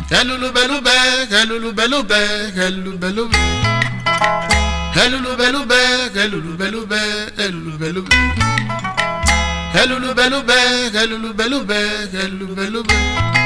helulubelube helulubelube helulubelube helulubelube helulubelube helulubelube helulubelube helulubelube helulubelube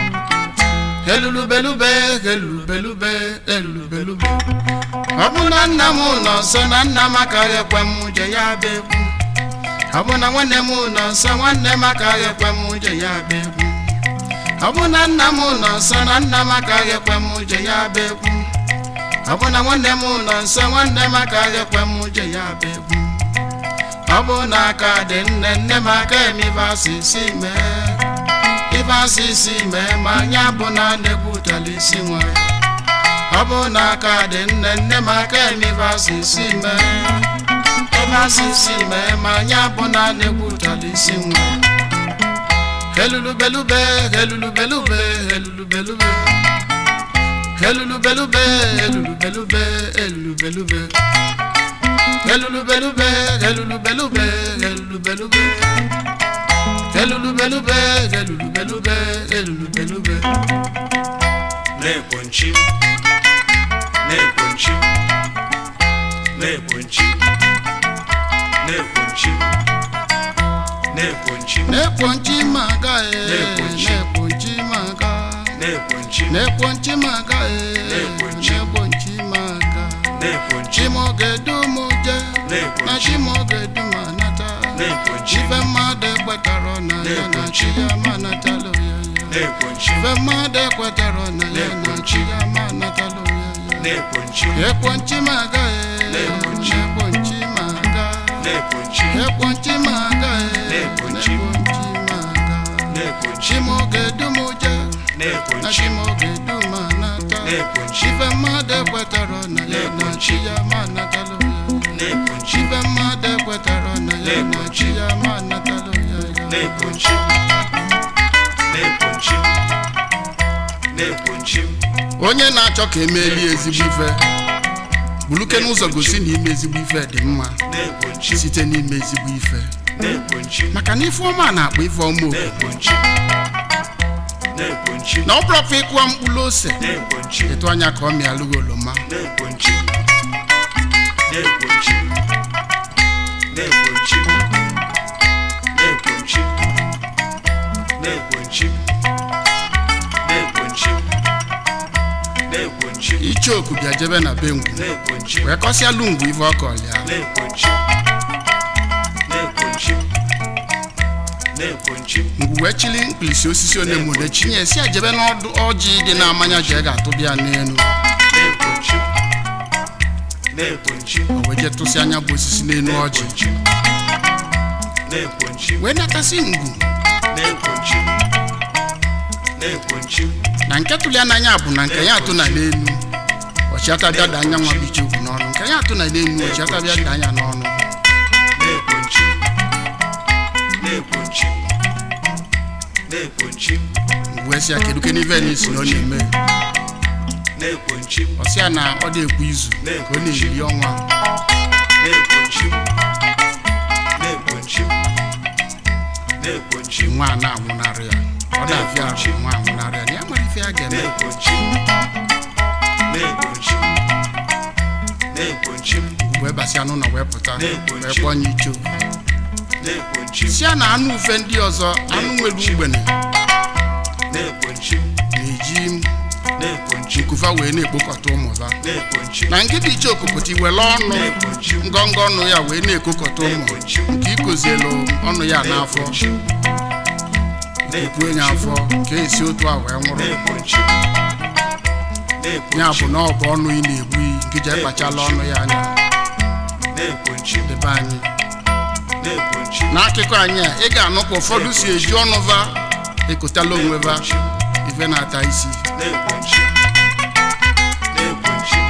helulubelube helulubelube helulubelube ọ bụ na nna m nọ nso na nna m akaghị ekwe m je ya bịa egwu ọ bụ na nwanne m nọ nso nwanne m akaghị ekwe m je ya bịa egwu ọ bụ na nna m nọ nso na nna m akaghị ekwe m je ya bịa egwu ọ bụ na nwanne m nọ nso nwanne m akaghị ekwe m je ya bịa egwu ọ bụ na aka dị nne nne m aka eme ibe asịsị mee ibe asịsị mee ma anya bụ na na-egwutala isi nwere ọ bụ na aka dị nne nne m aka eme ibe asịsị mee ibe asịsị mee ma anya bụ na na-egwutala isi nwere helulubelube helulubelube helulubelube helulubelube helulubelube helulubelube helulubelube helulubelube helulubelube helulubelube helulubelube helulubelube na-ekponchi na-ekponchi na-ekponchi na-ekponchi na-ekponchi na-ekponchi maga e Na-ekponchi. na-ekponchi maga na-ekponchi na-ekponchi maga e Na-ekponchi. na-ekponchi maga na-ekponchi chimogedumuje Na-ekponchi. na chimogedumanata Na-ekponchi. ife mmadụ ekwetara na ya na Na-ekponchi. chi ya manatalo ya ya na-ekponchi ife mmadụ ekwetara na ya na Na-ekponchi. chi ya manatalo ya ya na-ekponchi ekponchi maga e Na-ekponchi. na-ekponchi maga na-ekponchi ekponchi maga e Na-ekponchi. maga na-ekponchi chimogedumuje na na-ekponchi chimogedumanata Na-ekponchi. ife mmadụ ekwetara na ya na chi ya manatalo ya ya na-ekponchi ife mmadụ ekwetara na ya na Na-ekponchi. chi ya manatalo ya ya na-ekponchi na-ekponchi na-ekponchi onye na-achọ ka emeeli ezigbo ife buluke n'ụzọ gosi na ime ezigbo ife dị mma na-ekponchi site n'ime ezigbo ife na-ekponchi maka na ife ọma na-akpọ ife ọma oku na-ekponchi na-ekponchi na ọ bụrọkwa ịkụwa mkpụrụ ose na-ekponchi etu anya ka ọ mịalụghị oroma na-ekponchi na-ekponchi na-ekponchi na-ekponchi na-ekponchi na-ekponchi na-ekponchi icheoku bịa jebe na be ngwu na-ekponchi wee kọsịalụ ngwu ife ọ kọlịa na-ekponchi na-ekponchi na-ekponchi ngwu wee chili mkpirisi osisi onemone chinye si ejebe n'ọdụ ọjị dị na-amanya ji ga-atụbịa n'elu na-ekponchi na-ekponchi o wee jee tụsị anya bụ osisi n'elu ọjị na-ekponchi na-ekponchi wee natasị ngwu na-ekponchi na-ekponchi na nke tụlia n'anya bụ na nke ya atụ na n'elu ọchịata bịa da anya nwa bụ ichekwu n'ọnụ nke ya atụ na n'elu ọchịata bịa da anya n'ọnụ na-ekponchi na-ekponchi na-ekponchi wee sị ya kedu ke n'ife na isi na ọ na-eme na-ekponchi ọ sị ya na ọ dị ekwu izu ka ọ na-eri ọnwa na-ekponchi na-ekponchi na-ekponchi nwa a na-anwụnarị ya ọ na-afịa arụ nwa anwụnarị ya na ya mara ife ya ga-eme na-ekponchi na-ekponchi na-ekponchi wee basịa n'ụlọ wee pụta Na-ekponchi. wee kpọnye icho na-ekponchi si ya na anụ ufe ndị ọzọ anụ nwere ugbene na-ekponchi na-eji na-ekponchi nkufa wee na-ekpokọta ụmụ ha na-ekponchi na nkịta iche okopụta iwere ọnụ na-ekponchi ngọngọ ọnụ ya wee na-ekokọta ụmụ na-ekponchi nke ikozielu ọnụ ya n'afọ na-ekponchi kwuo ya afọ ka esi otu a wee nwụrụ na-ekponchi ya na-ekponchi bụ na ọ bụ ọnụ ị na-egbu iyi nke ji ekpachala ọnụ ya anya na-ekponchi debe anyị na-ekponchi n'akụkọ anyị a ị ga-anụ ka ụfọdụ si eji ọnụ va ekotala onwe va ife na-ata isi na-ekponchi na-ekponchi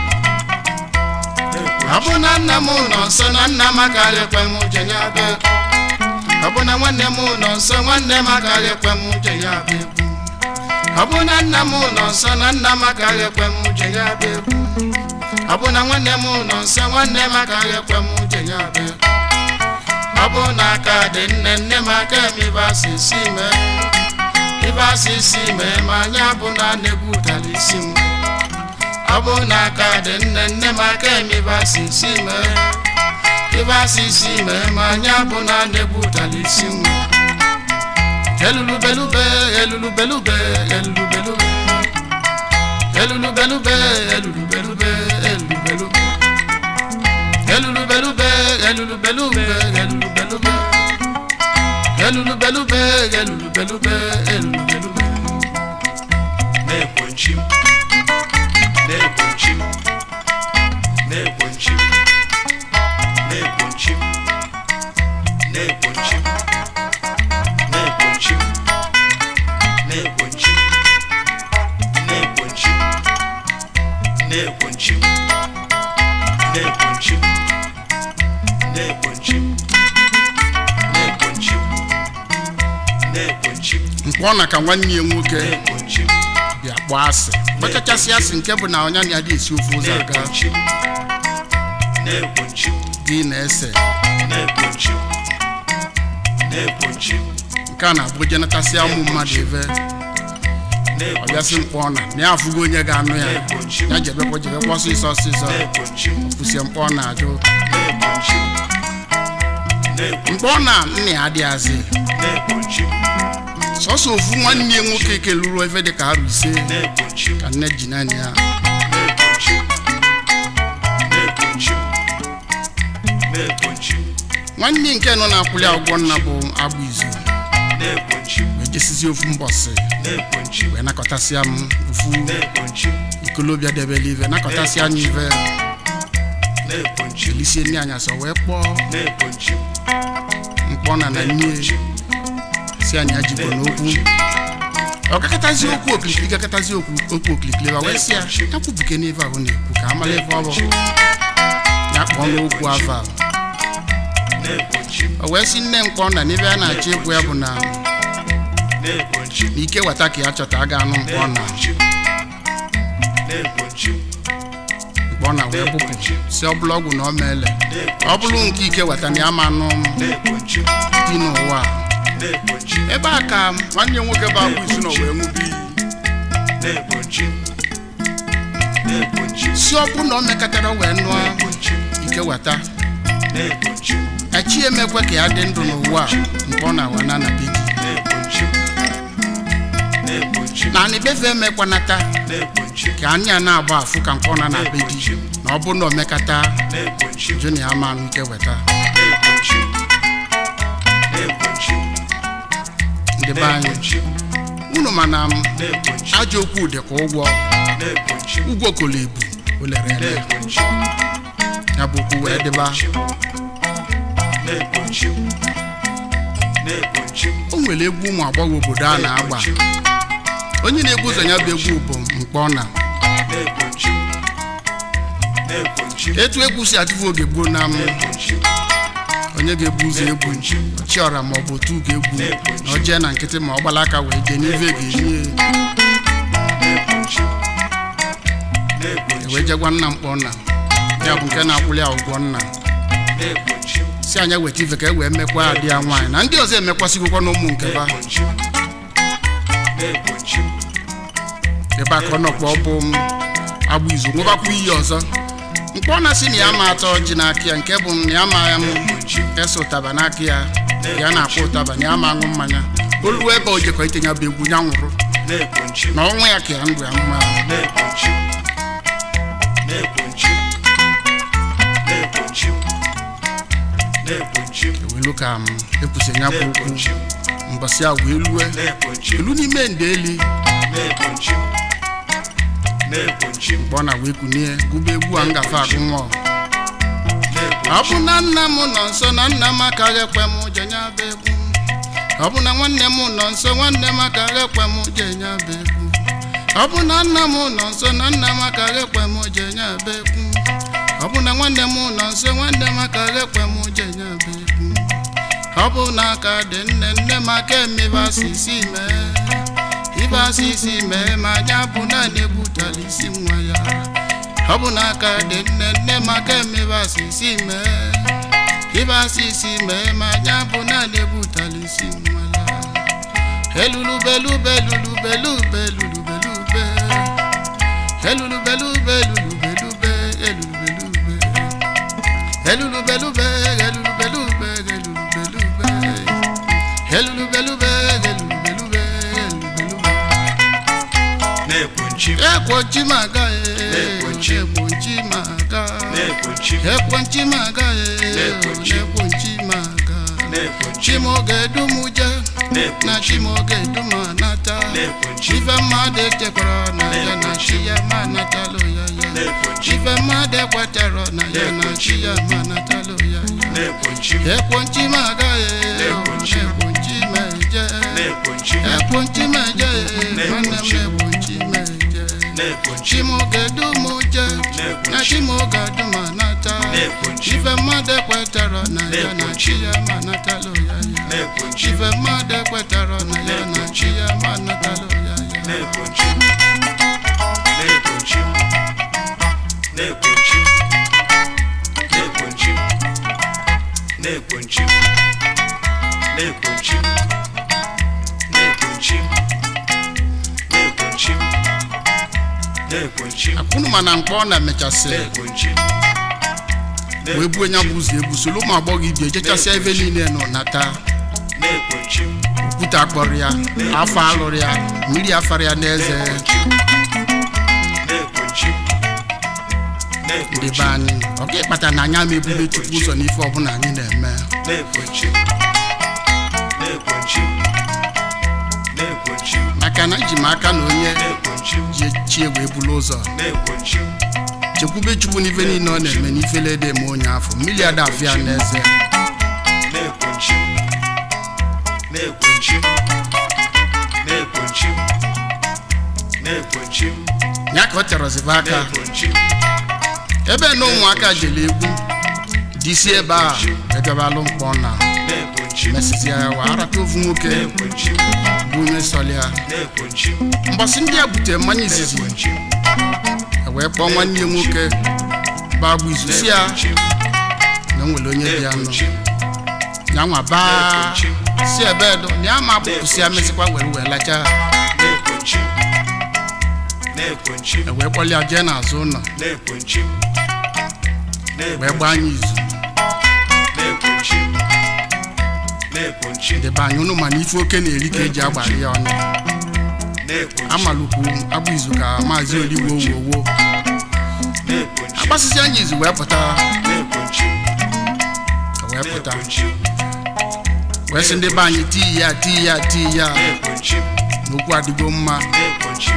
ọ bụ na nna m nọ nso na nna m agaghị ekwe m je ya bụ egwu ọ bụ na nwanne m nọ nso nwanne m agaghị ekwe m je ya bụ egwu ọ bụ na nna m nọ nso na nna m agaghị ekwe m je ya bụ egwu ọ bụ na nwanne m nọ nso nwanne m agaghị ekwe m je ya bụ egwu ọ bụ na aka dị nne nne m aka emibe asịsị mee ibe asịsị mee ma anya bụ na na-egbutala isi m ọ bụ na aka dị nne nne m aka eme ibe asịsị mee ibe asịsị mee ma anya bụ na na-egbutala isi m elulubelube elulubelube elulubelube elulubelube elulubelube elulubelube elulubelube elulubelube elulubelube elulubelube elulubelube elulubelube na-ekwenchi m na-ekwenchi m na-ekwenchi m na-ekwenchi m na-ekwenchi m na-ekwenchi m na-ekwenchi m na-ekwenchi m na-ekwenchi m na-ekwenchi m na-ekwenchi m na-ekwenchi m na-ekwenchi m mkpọ na ka nwanne ya nwoke na-ekwenchi m bịa kpọọ asị gbachachasị asị nke bụ na ọnya na ya dị esi ofe ụzọ aga na-ekwenchi m na-ekwenchi m gị na-ese na-ekwenchi m na-ekwenchi m nke a na-abụ jenatasị ụmụ mmadụ ebe ọ bịasị na-ekwenchi m mkpọ na na ya afụgo onye ga-anụ ya na-ekwenchi m ya jebekwa jebekwa ọsịsọ ọsịsọ na-ekwenchi m kwụsie mkpọ na-ajụ na-ekwenchi m na-ekwe- mkpọ na nna ya adịghazị na-ekwenchi m sọsọ ofu nwanne ya nwoke keluru ebe dị ka arụ ise na-ekwenchi m ka nne ji naanị ya na-ekwenchi m na-ekwenchi m na-ekwenchi m nwanne nke nọ na-akwụli ụgwọ nna bụ agbụ izu na-ekwenchi m wee jesizi ofu mbọsị na-ekwenchi m wee nakọtasịa m ofu na-ekwenchi m ikolobịa debele ive nakọtasịa anya ive na-ekwenchi m elisie nne anya sọ wee kpọọ na-ekwenchi m mkpọ na na nne na-ekwenchi m si anya jikọ n'okwu ọ gakọtazi okwu okilikili gakọtazi okwu okwu okilikili wa wee sị ya ya kwubuke n'ive ahụ na-ekwu ka amala ebe ọ bụ ya kpọọ n'okwu ava na-ekwenchi m o wee sị nne mkpọ na n'ebe a na-achọ ịgwụ ya bụ na na-ekwenchi m na ike weta ka ya chọta a ga-anụ mkpọ na na-ekwenchi m na-ekwenchi m mkpọ na wee bụpụ si ọ bụla ọgwụ na ọ meele ọ bụrụ nke ike weta na ya ma anụ na-ekwenchi m dị n'ụwa a. na-ekwenchi m ebe a ka nwanne ya nwoke bụ agbụ izu na wee ṅụbi iyi na-ekwenchi m na-ekwenchi m si ọ bụ na o mekọtara wee nụọ na-ekwenchi m ike weta na-ekwenchi m echi emekwe ka ya dị ndụ n'ụwa a mkpọ na awa na anabe gị na-ekwenchi m na-ekwenchi m na anibefe emekwanata na-ekwenchi m ka anya na-agba afụ ka mkpọ na anabe gị na ọ bụ na o mekọta na-ekwenchi m jụ na ya ma anụ ike weta na-ekwenchi m na-ekwenchi m ndị be anyị na-ekwenchi m unu mana m na-ekwenchi m ajọ okwu dị ka ụgwọ na-ekwenchi m ụgwọ kolo ebu o lere ele na-ekwenchi m ya bụ okwu wee dịba na-ekwenchi m na-ekwenchi m o nwere egwu ụmụ agbọghọ obodo a na-agba na-ekwenchi m onye na-egwu ụzọ ya bụ egwu bụ mkpọ na na-ekwenchi m na-ekwenchi m etu egwu si atụfu oge gboo na m na-ekwenchi m onye ga-ebu ụzọ egwu chiọra ma ọ bụ otu ga-egwu na o jee na nkịtị ma ọ gbala aka wee jee n'ive ga-enye na-ekwenchi m na-ekwenchi ewee jegwa nna mkpọ nna ya bụ nke na-akwụli ya ụgwọ nna na-ekwenchi m si anya weta ife ka e wee mekwa adị ya nwaanyị na ndị ọzọ emekwasịgokwa na ụmụ nke ba na-ekwenchi m na-ekwenchi m ebe a ka ọ nọkwa ọ bụ m agbụ izu nwebakwa iyi ọzọ mkpọ na si na ya ma atọ ji n'aka ya nke bụ na ya ma ya m na-ekwenchi m ese ụtaba n'aka ya ka ya na-akpọ ụtaba na ya ma aṅụ mmanya olu ebe o jekọ itinye bụ egwu ya nwụrụ na-ekwenchi m na ọnwa ya ka ya ndụ ya mma na-ekwenchi m na-ekwenchi m na-ekwenchi m na-ekwenchi m ewelu ka m ekwusi ya bụ okwu na-ekwenchi m mbọsị a wee lue na-ekwenchi m elu n'ime ndeli na-ekwenchi m na-ekwenchi m mkpọ na wee kunie gụba egwu a ngafe agụ nwa ọ na-ekwenchi bụ na nna m nọ nso na nna m akaghị ekwe m jenye bụ egwu ọ bụ na nwanne m nọ nso nwanne m akaghị ekwe m jenye bụ egwu ọ bụ na nna m nọ nso na nna m akaghị ekwe m jenye bụ egwu ọ bụ na nwanne m nọ nso nwanne m akaghị ekwe m jenye bụ egwu ọ bụ na aka dị nne nne m aka emebe asịsị mee ibe asịsị mee ma anya bụ naanị egbutala isi nwa ya ọ bụ na aka dị nne nne m aka emebe asịsị mee ibe asịsị mee ma anya bụ naanị egbutala isi nwa ya elulube lube lulube lube lulube lube elulube lube lulube lube elulube lube elulube lube elulube lube elulube lube elulube lube elulube lube elulube lube na-ekpunchi ekwochi maga Na-ekwochi. ekwochi maga na-ekpunchi ekwochi maga Na-ekwochi. ekwochi maga na-ekpunchi chimoge dumuje na na-ekpunchi chimoge dumanata na-ekpunchi ife mmadụ echekwara na ya na chi ya ma natalụ ya ya na-ekpunchi ife mmadụ ekwetara na ya na chi ya ma natalụ ya ya na-ekpunchi ekwochi maga Na-ekwochi. ekwochi meje na-ekpunchi ekwochi meje nwanne m ekwochi meje na-ekpunchi chimoge dumuje na chimoge dumanata Na-ekwochi. ife mmadụ ekwetara na ya na chi ya ma natalụ ya ya na-ekpunchi ife mmadụ ekwetara na ya na chi ya ma natalụ ya ya na-ekpunchi na-ekpunchi na-ekpunchi na-ekpunchi na-ekpunchi na-ekpunchi na-ekpunchi na-ekpunchi na-ekpunchi akwụnụ mana mkpọ ọ na-emechasị na-ekpunchi wee buo nya bụ ụzọ ebusolo ụmụ agbọghọ ibi ejechasịa ebe niile nọ nata na-ekpunchi okwute akpọrọ ya afọ alụrụ ya mmiri afara ya n'eze na-ekpunchi ndị na-ekpunchi be anyị ọ ga ịkpata na anya ma ebube chukwu ụzọ n'ife ọbụla anyị na-eme na-ekpunchi na-ekpunchi na-ekpunchi maka na eji m aka na onye na-ekpunchi ji chi wee bulu ụzọ na-ekpunchi chekwube chukwu n'ife niile ọ na-eme n'ifele ede eme onye afọ mmiri ada afụ ya n'eze na-ekpunchi na-ekpunchi na-ekpunchi na-ekpunchi ya ka ọ terọzibe aka na-ekpunchi ebe na ụmụaka jere egwu disi ebe a egabalụ mkpọ na na-ekpunchi mesịsịa ya wa arata ofu nwoke na-ekpunchi bụ onye sọlịa na-ekpunchi mbọsị ndị a butere mmanya izizi na-ekpunchi e wee kpọọ nwanne ya nwoke bụ agbụ izu si ya na o nwere onye dị ya nọ na-ekpunchi ya nwa baa si ebe edo na ya ma apụpụsị ya mesịkwa were wee lacha na-ekpunchi na-ekpunchi e wee kpọlịa jee n'azụ ụlọ na-ekpunchi wee gbaa anya izu na-ekpunchi na-ekpunchi debe anya ụnụ mana ife oke na-eri ka eji agbari ya ọnụ na-ekpunchi amalụkwu agbụ izu ka maazị oligbo wowo na-ekpunchi agbasịsị anya izu wee pụta na-ekpunchi wee pụta na-ekpunchi wee sị ndị be anyị tii ya tii ya tii ya na-ekpunchi n'okwu adịgo mma na-ekpunchi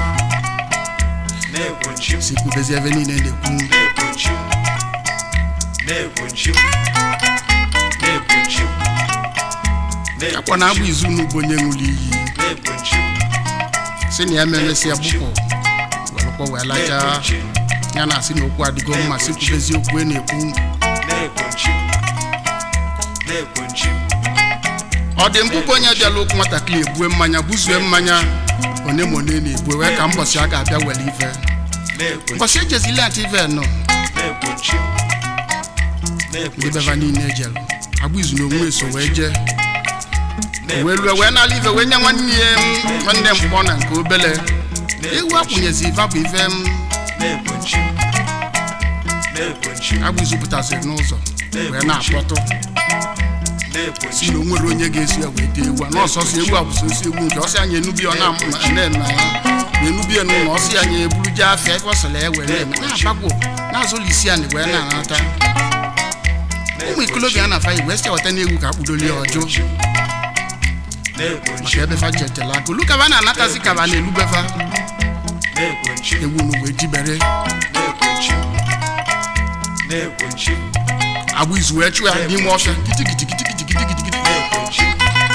na-ekpunchi si kwubezi ebe niile na-ekwu na-ekpunchi na-ekpunchi na-ekpunchi akwa na agbụ izu n'ugbo onye ṅụrụ iyi na-ekpunchi si na ya memesịa gbupụ welụkwa wee lacha na-ekpunchi ya na asị na okwu adịgo mma si kwubezi okwu e na-ekwu na-ekpunchi na-ekpunchi ọ dị mbụ bụ onye bịala okwu nwatakịrị ebue mmanya buzue mmanya onye ma onye na-ebue wee ka mbọsị a ga-abịa were ife na-ekpunchi mbọsị ejezili ntị ife nọ na-ekpunchi ndị na-ekpunchi beva niile ejelu agbụ izu na onwe so wee jee wee na-ekpunchi lue wee nala ife wee nye nwanne ya m, nwanne mkpọ na nke obele ewu akwụnyezi ife bụ ife m na-ekpunchi na-ekpunchi agbụ izu pụtasịrị n'ụzọ wee na-akpọtụ si na-ekpunchi na o nwere onye ga-esi ya wee dee ewu a n'ọsọsọ ewu a bụ sosi ewu nke ọsị anya enubi ọ na-eme na enubi enu na ọsị anya eburu je afịa ebe ọ sịrị ya were eme na-abagwo na-azụlụ isi ya wee na-anata ụmụ ikolobịa na-afa wee sị weta n'egwu ka akpụdoli ya ọjụ na-ekpunchi maka ebe fa chetela aka olu kaba na-anatazi kaba na-elubefa na-ekpunchi ewu nu wee jibere na-ekpunchi na-ekpunchi agbụ izu wee chụọ ya n'ime ọfịa kitikitikitikitikitikitikiti na-ekpunchi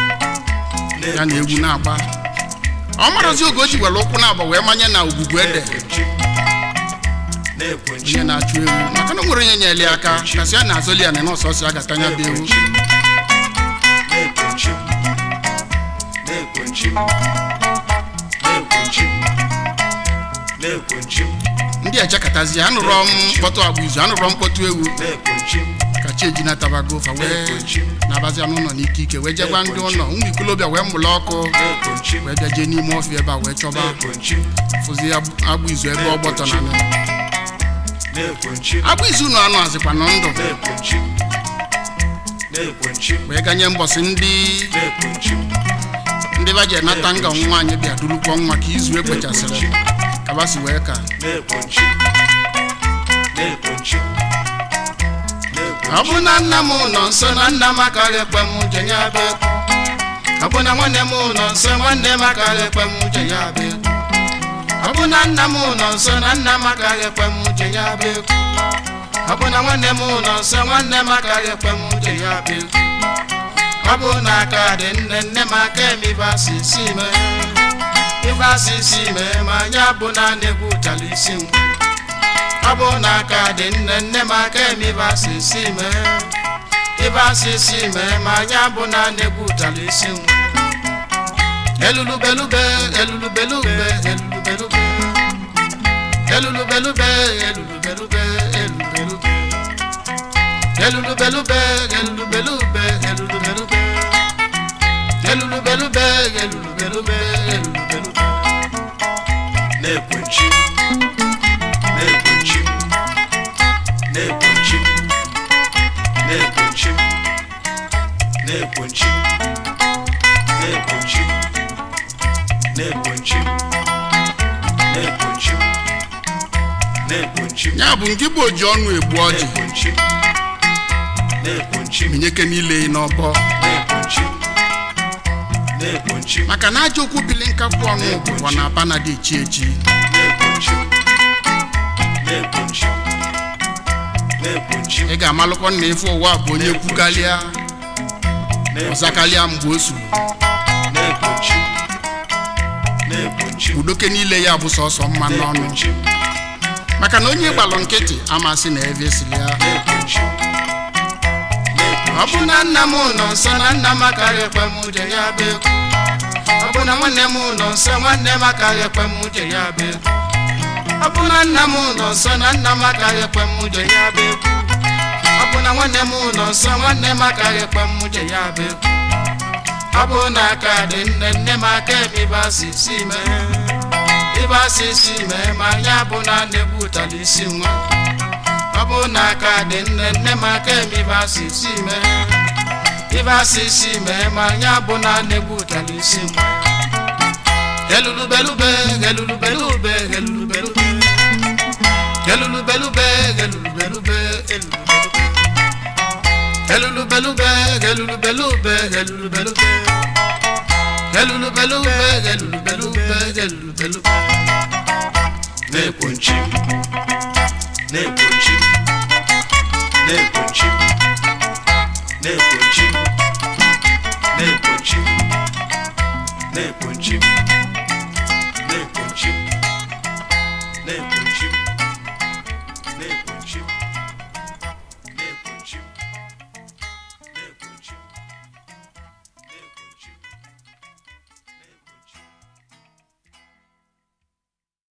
ya na egwu na-agba ọ marazi oge o ji were ụkwụ na-agba wee manye na ogbugbu ede na-ekpunchi na-ekpunchi onye na-achụ ewu maka na o nwere onye nyere ya aka kasị a na-azọli ya na nọọsọsọ ya gatanya bụ ewu na-ekpunchi na-ekpunchi na-ekpunchi na-ekpunchi ndị echekatazi ya anụrọ m mkpọtụ agbụ izu anụrọ mkpọtụ ewu na-ekpunchi ka icheji natabago fa wee na-ekwenchi nabazia n'ụlọ n'ike ike wee jegwa ndị ụlọ ụmụ ikolobịa wee mụlụ ọkụ na-ekwenchi wee bịa jee n'ime ọfịa ebe a wee chọba na-ekwenchi fụzi agbụ agbụ izu ebe ọ gbọtọ na nụ na-ekwenchi agbụ izu nọ anụ azịkwa nọ ndụ na-ekwenchi na-ekwenchi wee ganye mbọsị ndị na-ekwenchi ndị ba ji enata nga nwaanyị bịa durukwa nwa ka izu ekpechasịrị kabasi wee ka na-ekwenchi na-ekwenchi ọ bụ na nna m nọ nso na nna m akaghị ekwe m je ya bụ ekwu ọ bụ na nwanne m nọ nso nwanne m akaghị ekwe m je ya bụ ekwu ọ bụ na nna m nọ nso na nna m akaghị ekwe m je ya bụ ekwu ọ bụ na nwanne m nọ nso nwanne m akaghị ekwe m je ya bụ ekwu ọ bụ na aka dị nne nne m aka eme ibe asị isi mee ibe asị isi mee ma anya bụ na na-egwu ụtara isi m ọ bụ na aka dị nne nne m aka eme ibe asị isi mee ibe asị isi mee ma anya bụ na na-egwu ụtara isi m elulubelube elulubelube elulubelube elulubelube elulubelube elulubelube elulubelube elulubelube elulubelube elulubelube elulubelube elulubelube na-ekwenchi na-ekwenchi na-ekwenchi na-ekwenchi na-ekwenchi na-ekwenchi na-ekwenchi na-ekwenchi na-ekwenchi ya bụ nke bụ oji ọnụ egbu ọjị na-ekwenchi na-ekwenchi minyeke niile n'ọbọ na-ekwenchi na-ekwenchi maka na aja okwu bili nkakwu ọnụ bụkwa na aba na dị echi echi na-ekwenchi na-ekwenchi na-ekwenchi ị ga-amalụkwa na ife ụwa bụ onye kwukalịa ọzakalịa mgbe o suru na-ekwenchi na-ekwenchi udoke niile ya bụ sọsọ mma n'ọnụ na-ekwenchi maka na onye gbalụ nkịtị amasị na eve esili ya na-ekwenchi ọ bụ na nna m nọ nso na nna m akaghị ekwe m je ya bụ ekwu ọ bụ na nwanne m nọ nso nwanne m akaghị ekwe m je ya bụ ekwu ọ bụ na nna m nọ nso na nna m akaghị ekwe m je ya bụ ekwu ọ bụ na nwanne m nọ nso nwanne m akaghị ekwe m je ya bụ ekwu ọ bụ na aka dị nne nne m aka eme ibe asị isi mee ibe asị isi mee ma ya bụ na na-egbu ụtara isi nwa ọ bụ na aka dị nne nne m aka eme ibe asị isi mee ibe asị isi mee ma ya bụ na na-egbu ụtara isi nwa elulubelube elulubelube elulubelube elulubelube elulubelube elulubelube elulubelube elulubelube elulubelube elulubelube elulubelube na-ekwenchi na-ekwenchi na-ekwenchi